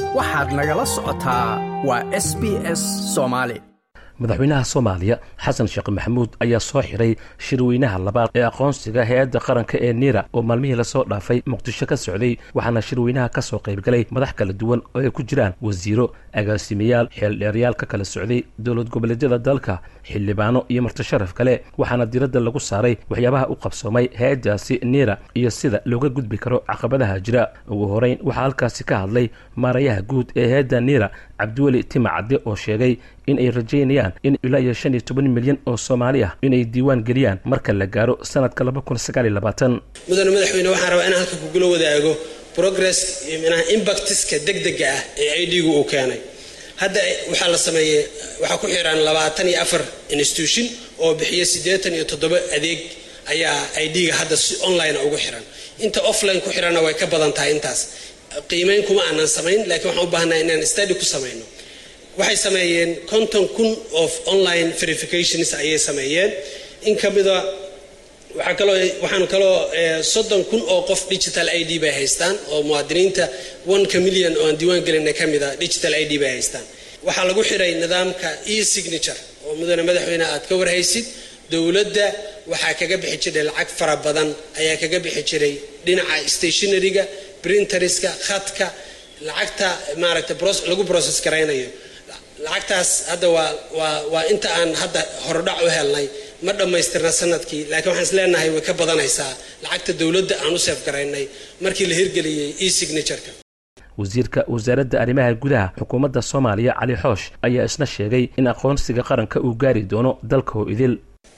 waxaad nagala socotaa waa s b s soomaali madaxweynaha soomaaliya xasan sheekh maxamuud ayaa soo xiray shirweynaha labaad ee aqoonsiga hay-adda qaranka ee niira oo maalmihii lasoo dhaafay muqdisho ka socday waxaana shirweynaha ka soo qaybgalay madax kala duwan oo ay ku jiraan wasiiro agaasimayaal xeeldheeryaal ka kala socday dowlad goboleedyada dalka xildhibaano iyo martisharaf kale waxaana diradda lagu saaray waxyaabaha u qabsoomay hay-addaasi niira iyo sida looga gudbi karo caqabadaha jira ugu horeyn waxaa halkaasi ka hadlay maarayaha guud ee hay-adda niira cabdiweli tima cadde oo sheegay in ay rajaynayaan in ilaa iyo shan iyo toban milyan oo soomaali ah inay diiwaan geliyaan marka la gaaro sanadka laba kun sagaal iyo labaatan mudane madaxweyne waxaan rabaa inaan halka kugula wadaago progress manaha imbactiska degdega ah ee idgu uu keenay hadda waxaa la sameeyey waxaa ku xiran labaatan iyo afar institution oo bixiya siddeetan iyo toddoba adeeg ayaa idga hadda si online ugu xiran inta offline ku xiranna way ka badan tahay intaas qiimeyn kuma aanan samayn laakiin waxaan u baahnaa inaan study ku samayno waxay sameeyeen konton kun of online verifications ayay sameeyeen in ka mida waxaa kaloo waxaan kaloo soddon kun oo qof digital i d bay haystaan oo muwaadiniinta oneka million oo aan diiwaan gelina ka mida digital i d bay haystaan waxaa lagu xiray nidaamka e signature oo mudane madaxweyne aad ka warhaysid dowladda waxaa kaga bixi jiray lacag fara badan ayaa kaga bixi jiray dhinaca stationaryga printeriska khadka lacagta maaragta lagu process garaynayo lacagtaas hadda waa waa waa inta aan hadda horodhac u helnay ma dhammaystirna sanadkii laakiin waxaan is leenahay way ka badanaysaa lacagta dowladda aan u seef garaynay markii la hirgeliyey e signatureka wasiirka wasaaradda arrimaha gudaha xukuumadda soomaaliya cali xoosh ayaa isna sheegay in aqoonsiga qaranka uu gaari doono dalka oo idil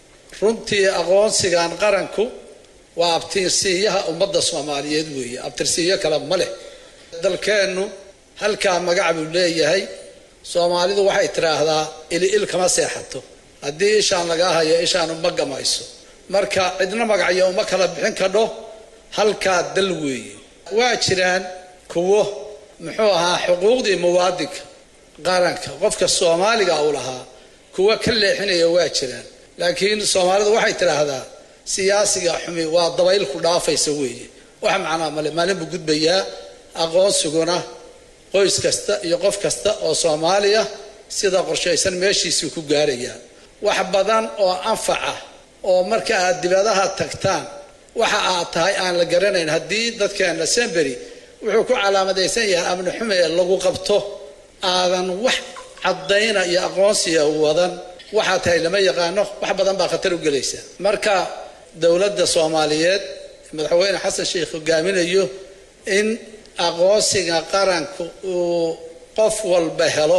runtii aqoonsigan qaranku waa abtirsiiyaha ummadda soomaaliyeed weeye abtirsiiyo kale ma leh dalkeennu halkaa magac buu leeyahay soomaalidu waxay tidhaahdaa ili il kama seexato haddii ishaan lagaa hayo ishaanu ma gamayso marka cidna magacyo uma kala bixin kadho halkaa dal weeye waa jiraan kuwo muxuu ahaa xuquuqdii muwaadinka qaranka qofka soomaaliga u lahaa kuwo ka leexinaya waa jiraan laakiin soomaalidu waxay tidhaahdaa siyaasiga xumi waa dabayl ku dhaafaysa weeye wax macnaa male maalin buu gudbayaa aqoonsiguna qoys kasta iyo qof kasta oo soomaaliya sida qorshaysan meeshiisii ku gaarayaa wax badan oo anfaca oo marka aad dibadaha tagtaan waxa aad tahay aan la garanayn haddii dadkeena sembery wuxuu ku calaamadaysan yahay amni xume ee lagu qabto aadan wax caddayna iyo aqoonsiga wadan waxaa tahay lama yaqaano wax badan baa khatar u gelaysa marka dowladda soomaaliyeed madaxweyne xasan sheikh hogaaminayo in aqoonsiga qaranka uu qof walba helo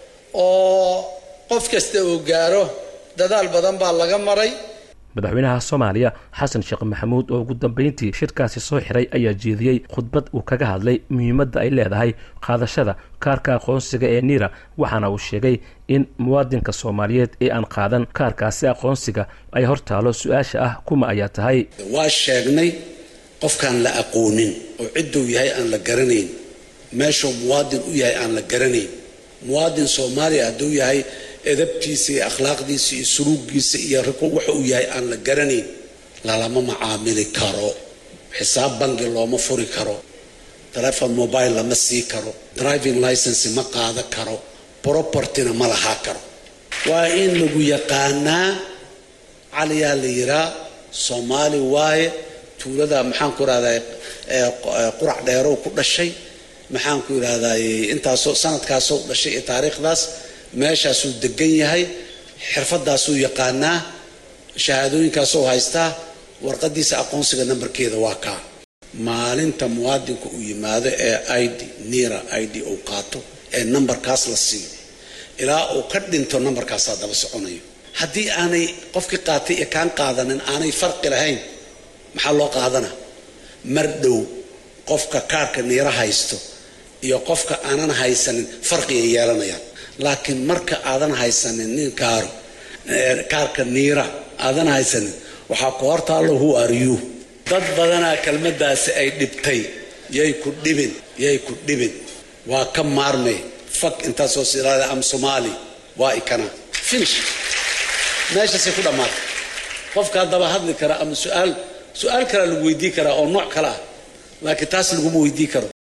oo qof kasta uu gaaro dadaal badan baa laga maray madaxweynaha soomaaliya xasan sheekh maxamuud oo ugu dambeyntii shirkaasi soo xiray ayaa jeediyey khudbad uu kaga hadlay muhiimadda ay leedahay qaadashada kaarka aqoonsiga ee niira waxaana uu sheegay in muwaadinka soomaaliyeed ee aan qaadan kaarkaasi aqoonsiga ay hor taalo su-aasha ah kuma ayaa tahay waa sheegnay qofkaan la aqoonin oo cidduu yahay aan la garanayn meeshuu muwaadin u yahay aan la garanayn muwaadin soomaaliya hadduu yahay edabtiisa iyo akhlaaqdiisa iyo suluugiisa iyo riko waxa uu yahay aan la garanayn lalama macaamili karo xisaab bangi looma furi karo telefon mobile lama sii karo driving license ma qaada karo propertyna ma lahaa karo waa in lagu yaqaanaa caliyaa la yiraa soomaali waaye tuulada maxaanku irahdaa qurac dheerow ku dhashay maxaanku irahdaa intaasoo sanadkaasoo dhashay iyo taariikhdaas meeshaasuu degan yahay xirfadaasuu yaqaanaa shahaadooyinkaasuu haystaa warqadiisa aqoonsiga nambarkeeda waa kaa maalinta muwaadinku uu yimaado ee id nira id uu qaato ee nambarkaas la siiyo ilaa uu ka dhinto nambarkaasaa daba soconayo haddii aanay qofkii qaatay iyo kaan qaadanin aanay farqi lahayn maxaa loo qaadana mar dhow qofka kaarka niira haysto iyo qofka aanan haysanin farqigay yeelanayaan laakiin marka aadan haysanin nin kaaro kaarka niira aadan haysanin waxaa ku hortaallo who are you dad badanaa kelmadaasi ay dhibtay yay ku dhibin yay ku dhibin waa ka maarmay fak intaasoo silaada am somaali waa ikana finish meeshaasay ku dhammaatay qofka haddaba hadli kara ama su-aal su-aal kalea lagu weydii karaa oo nooc kale ah laakiin taas laguma weydii karo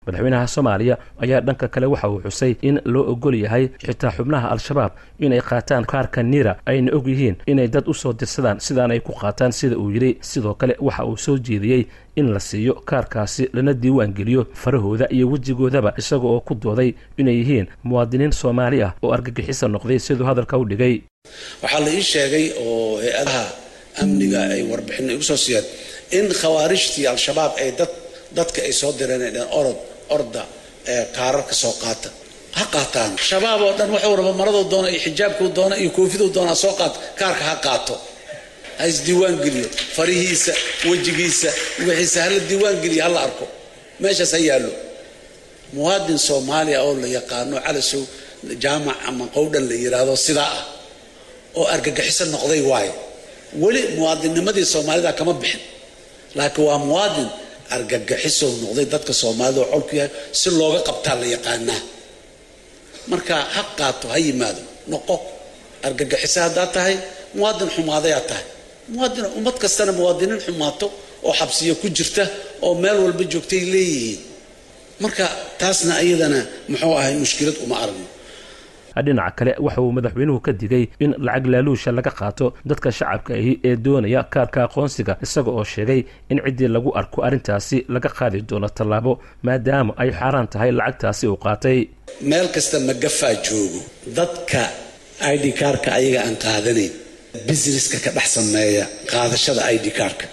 madaxweynaha soomaaliya ayaa dhanka kale waxa uu xusay in loo ogol yahay xitaa xubnaha al-shabaab inay qaataan kaarka niira ayna og yihiin inay dad u soo dirsadaan sidaan ay ku qaataan sida uu yidhi sidoo kale waxa uu soo jeediyey in la siiyo kaarkaasi lana diiwaan geliyo farahooda iyo wejigoodaba isaga oo ku dooday inay yihiin muwaadiniin soomaali ah oo argagixisa noqday siduu hadalka u dhigay waxaa la ii sheegay oo hay-adaha amniga ay warbixin igu soo siiyeen in khawaarijtii al-shabaab ay dad dadka ay soo direen ay dheen orod orda ee kaararka soo qaata ha qaataan shabaab oo dhan wuxuu raba maraduu doona iyo xijaabkuu doona iyo koofiduu doona soo qaato kaarka ha qaato ha isdiiwaan geliyo farihiisa wejigiisa wixiisa hala diiwaan geliyo hala arko meeshaas ha yaallo muwaadin soomaaliya oo la yaqaano calasow jaamac ama qowdhan la yidhaahdo sidaa ah oo argagixiso noqday waayo weli muwaadinnimadii soomaalida kama bixin laakiin waa muwaadin argagixisow noqday dadka soomaalida oo colku yahay si looga qabtaa la yaqaanaa marka ha qaato ha yimaado noqo argagixiso haddaad tahay muwaadin xumaadayaa tahay muwaadin ummad kastana muwaadiniin xumaato oo xabsiya ku jirta oo meel walba joogtay leeyihiin marka taasna iyadana muxuu ahay mushkilad uma aragno dhinaca kale waxa uu madaxweynuhu ka digay in lacag laaluusha laga qaato dadka shacabka ahi ee doonaya kaarka aqoonsiga isaga oo sheegay in ciddii lagu arko arrintaasi laga qaadi doono tallaabo maadaama ay xaaraan tahay lacagtaasi uu qaatay meel kasta magafaa joogo dadka id kaarka ayaga aan qaadanayn businesska ka dhex sameeya qaadashada id kaarka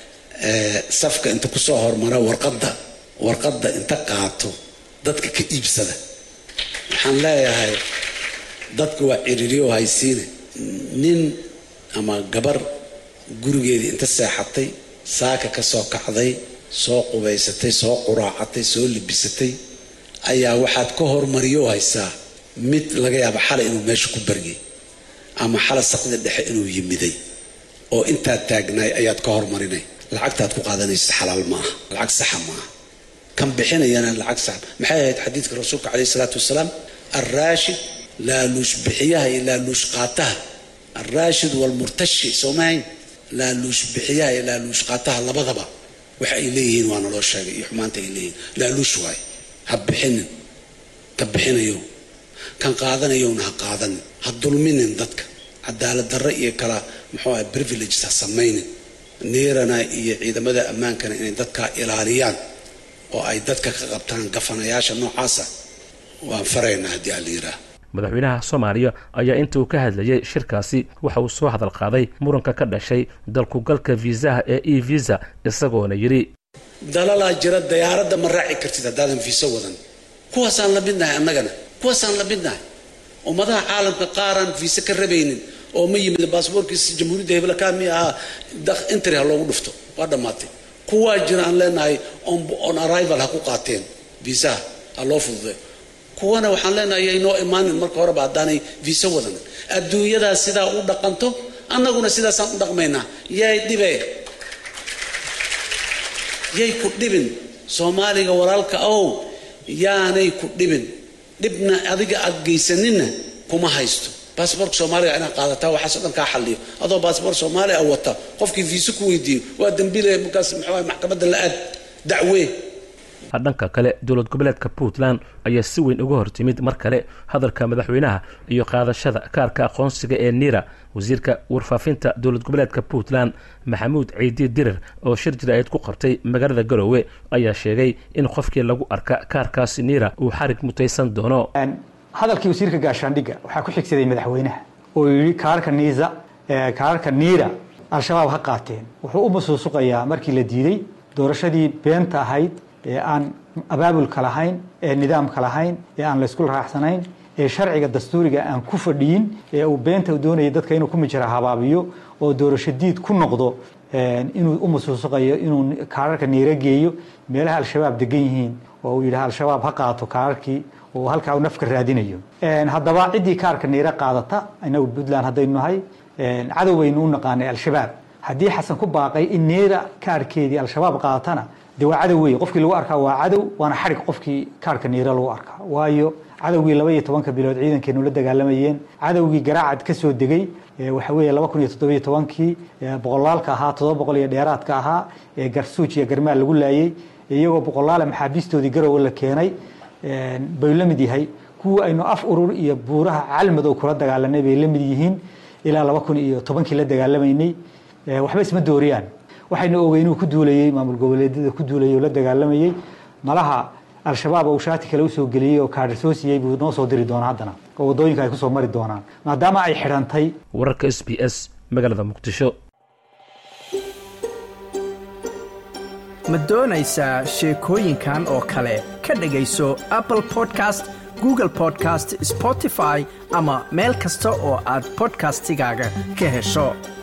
safka inta kusoo hormara warqadda warqadda inta qaato dadka ka iibsada waxaan leeyahay dadka waa ciriiriyo haysiine nin ama gabar gurigeedii inta seexatay saaka ka soo kacday soo qubaysatay soo quraacatay soo libisatay ayaa waxaad ka hormariyo haysaa mid laga yaaba xalay inuu meesha ku baryay ama xalay saqdi dhexe inuu yimiday oo intaad taagnaay ayaad ka hormarinay lacagtaad ku qaadanaysa xalaal maaha lacag saxa maaha kan bixinayana lacag sax maxay ahayd xadiidka rasuulka caleyhi salaatu wasalaam alraashid laaluush bixiyaha iyo laaluush qaataha alraashid walmurtashi soomahayn laaluush bixiyaha iyo laaluush qaataha labadaba waxa ay leeyihiin waa naloo sheegay iyo xumaanta ay leeyihiin laaluush waaye ha bixinin ka bixinayo kan qaadanayowna ha qaadanin ha dulminin dadka cadaalad darre iyo kala muxuu aha privileges ha samaynin niirana iyo ciidamada ammaankana inay dadkaa ilaaliyaan oo ay dadka ka qabtaan gafanayaasha noocaasa waan faraynaa haddii aan la yidhaah madaxweynaha soomaaliya ayaa inta uu ka hadlayay shirkaasi waxa uu soo hadal qaaday muranka ka dhashay dalkugalka viisaha ee e visa isagoona yidhi dalalaa jira dayaaradda ma raaci kartid haddaadan viiso wadan kuwaasaan la midnahay annagana kuwaasaan la midnahay ummadaha caalamka qaaraan viise ka rabaynin oo ma yimid baasboorkiisa jamhuuriyadda hebelakaami ahaa intri ha loogu dhufto waa dhammaatay kuwaa jira aan leenahay on arrival ha ku qaateen viisaha ha loo fududay kuwana waxaan leenahay yaynoo imaanin marka horeba haddaanay viiso wadan adduunyadaas sidaa u dhaqanto annaguna sidaasaan u dhaqmaynaa yay dhibe yay ku dhibin soomaaliga walaalka ow yaanay ku dhibin dhibna adiga aad geysaninna kuma haysto baasboorka soomaaliga inaad qaadataa waxaasoo dhan kaa xalliyo adoo baasboor soomaaliya a wata qofkii viiso ku weydiiyo waa dambiile markaas muxuu maxkamadda la aad dacwee dhanka kale dowlad goboleedka puntland ayaa si weyn uga hortimid mar kale hadalka madaxweynaha iyo qaadashada kaarka aqoonsiga ee niira wasiirka warfaafinta dowlad goboleedka puntland maxamuud ciidi dirir oo shir jira-eed ku qabtay magaalada garoowe ayaa sheegay in qofkii lagu arka kaarkaasi niira uu xarig mutaysan doono hadalkii wasiirka gaashaandhigga waxaa ku xigsaday madaxweynaha oo yidhi kaarka niisa kaarka niira al-shabaab ha qaateen wuxuu u masuusuqayaa markii la diiday doorashadii beenta ahayd ee aan abaabulka lahayn ee nidaamka lahayn ee aan laysku raacsanayn ee sharciga dastuuriga aan ku fadhiyin ee uu beenta doonaya dadka inuu ku mijra habaabiyo oo doorasho diid ku noqdo inuu u masuusuqayo inuu kaararka niira geeyo meelaha al-shabaab degan yihiin oo uu yidhaha al-shabaab ha qaato kaararkii oo halkaa uu nafka raadinayo haddaba ciddii kaarka niira qaadata inagu puntland haddaynu nahay cadow baynu u naqaanay al-shabaab haddii xasan ku baaqay in niira kaarkeedii al-shabaab qaadatana de waa cadow wey qofkii lagu arkaa waa cadow waana xarig qofkii kaarka niira lagu arkaa waayo cadowgii laba iyo tobanka bilood ciidankeenu la dagaalamayeen cadowgii garaacad ka soo degay waxa weeye laba kun iyo toddobiyo tobankii boqolaalka ahaa toddoba boqol iyo dheeraadka ahaa ee garsuuj iyo garmaal lagu laayey iyagoo boqolaale maxaabiistoodii garowe la keenay bay la mid yahay kuwa aynu af urur iyo buuraha calmadow kula dagaalanay bay la mid yihiin ilaa laba kun iyo tobankii la dagaalamaynay waxba isma dooriyaan waxayna ogey inuu ku duulayey maamul goboleedyada ku duulayay oo la dagaalamayey malaha al-shabaab uu shaati kale usoo geliyey oo kaadhsoo siiyey buu noo soo diri doonaa haddana oo waddooyinka ay kusoo mari doonaan maadaama ay xidhantay wararka s b s magaalada muqdisho ma doonaysaa sheekooyinkan oo kale ka dhegayso apple podcast google podcast spotify ama meel kasta oo aad bodkastigaaga ka hesho